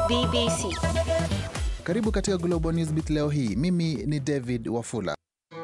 BBC. Karibu katika Global Newsbeat leo hii. Mimi ni David Wafula.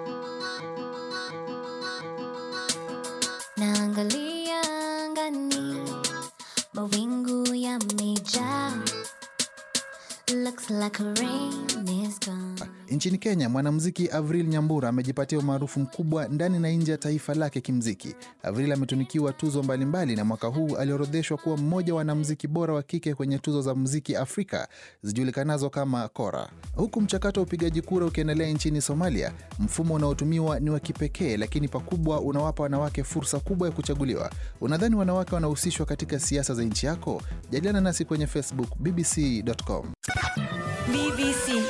Naangalia angani, mawingu yamejaa. Looks like rain is gone. Nchini Kenya, mwanamuziki Avril Nyambura amejipatia umaarufu mkubwa ndani na nje ya taifa lake kimziki. Avril ametunikiwa tuzo mbalimbali na mwaka huu aliorodheshwa kuwa mmoja wa wanamuziki bora wa kike kwenye tuzo za muziki Afrika zijulikanazo kama Kora. Huku mchakato wa upigaji kura ukiendelea nchini Somalia, mfumo unaotumiwa ni wa kipekee, lakini pakubwa unawapa wanawake fursa kubwa ya kuchaguliwa. Unadhani wanawake wanahusishwa katika siasa za nchi yako? Jadiliana nasi kwenye Facebook bbc.com. BBC.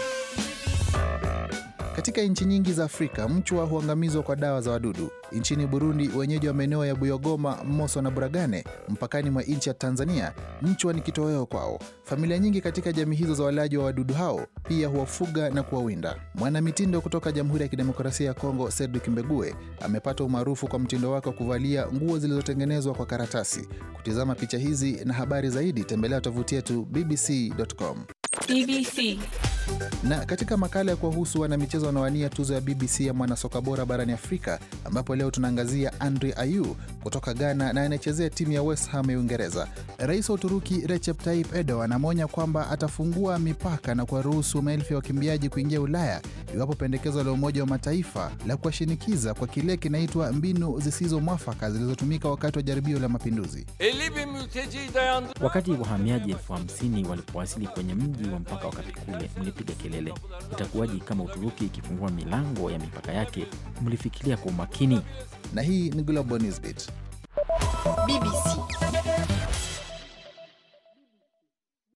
Katika nchi nyingi za Afrika, mchwa huangamizwa kwa dawa za wadudu. Nchini Burundi, wenyeji wa maeneo ya Buyogoma, Moso na Buragane, mpakani mwa nchi ya Tanzania, mchwa ni kitoweo kwao. Familia nyingi katika jamii hizo za walaji wa wadudu hao pia huwafuga na kuwawinda. Mwanamitindo kutoka Jamhuri ya Kidemokrasia ya Kongo, Cedric Mbegue, amepata umaarufu kwa mtindo wake wa kuvalia nguo zilizotengenezwa kwa karatasi. Kutizama picha hizi na habari zaidi, tembelea tovuti yetu bbc.com. BBC. Na katika makala ya kuwahusu wanamichezo wanaowania tuzo ya BBC ya mwanasoka bora barani Afrika, ambapo leo tunaangazia Andre Ayew kutoka Ghana na anayechezea timu ya West Ham ya Uingereza. Rais wa Uturuki Recep Tayyip Erdogan ameonya kwamba atafungua mipaka na kuwaruhusu maelfu ya wakimbiaji kuingia Ulaya iwapo pendekezo la Umoja wa Mataifa la kuwashinikiza kwa kile kinaitwa mbinu zisizo mwafaka zilizotumika wakati wa jaribio la mapinduzi. 50 bin mülteciyi dayandı. Wakati wahamiaji elfu hamsini walipowasili kwenye mji wa mpaka wa Kapikule, mlipiga kelele, itakuwaji kama Uturuki ikifungua milango ya mipaka yake? Mlifikiria kwa umakini? Na hii ni Global Newsbeat. BBC.